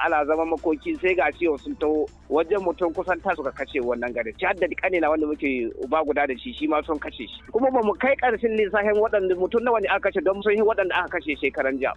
ana zama makoki sai ga ciwo sun taho wajen mutum kusan ta suka kashe wannan gari ci hadda kanina wanda muke uba guda da shi shi ma sun kashe shi kuma ba mu kai karshen lissafin waɗanda mutum nawa ne aka kashe don sun yi waɗanda aka kashe shekaran jiya.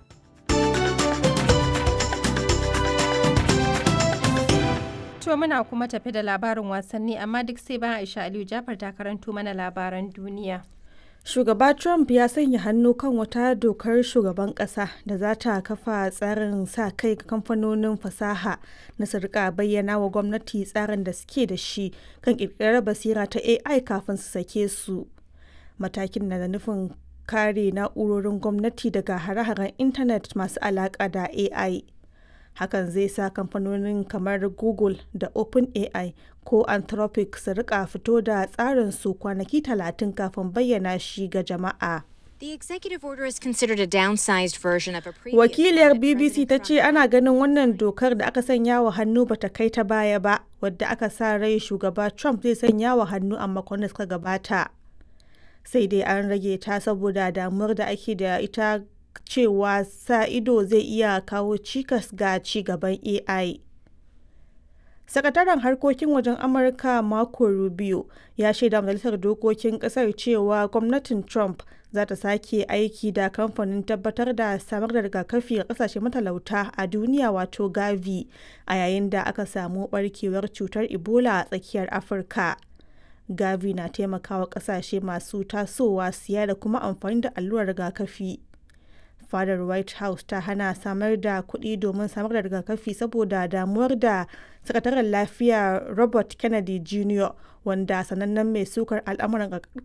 To muna kuma tafi da labarin wasanni amma duk sai bayan Aisha Aliyu Jafar ta karanto mana labaran duniya. Shugaba Trump ya sanya hannu kan wata dokar shugaban ƙasa da za ta kafa tsarin sa kai ga kamfanonin fasaha na su rika bayyana wa gwamnati tsarin da suke da shi kan ƙirƙirar basira ta AI kafin su sake su. Matakin na da nufin kare na'urorin gwamnati daga hare-haren intanet masu alaƙa da AI. hakan zai sa kamfanonin kamar google da openai ko anthropic su rika fito da tsarin su kwanaki talatin kafin bayyana shi ga jama'a The executive order is considered a downsized version of a previous wakiliyar one that bbc ta President ce Trump ana ganin wannan dokar da aka sanya wa hannu bata kai ta baya ba wadda aka sa rai shugaba trump zai sanya wa hannu a makon da suka gabata sai dai an rage ta saboda damuwar da ake da ita cewa sa ido zai iya kawo cikas ga ci gaban AI. Sakataren harkokin wajen Amurka Marco Rubio ya shaida majalisar dokokin kasar cewa gwamnatin Trump za ta sake aiki da kamfanin tabbatar da samar da rigakafi ga kasashe matalauta a duniya wato Gavi a yayin da aka samu barkewar cutar Ebola a tsakiyar Afirka. Gavi na taimakawa kasashe masu tasowa siya da kuma amfani da allurar rigakafi. fadar white house ta hana samar da kuɗi domin samar da rigakafi saboda damuwar da sakataren lafiya robert kennedy jr wanda sanannen mai sukar al'amuran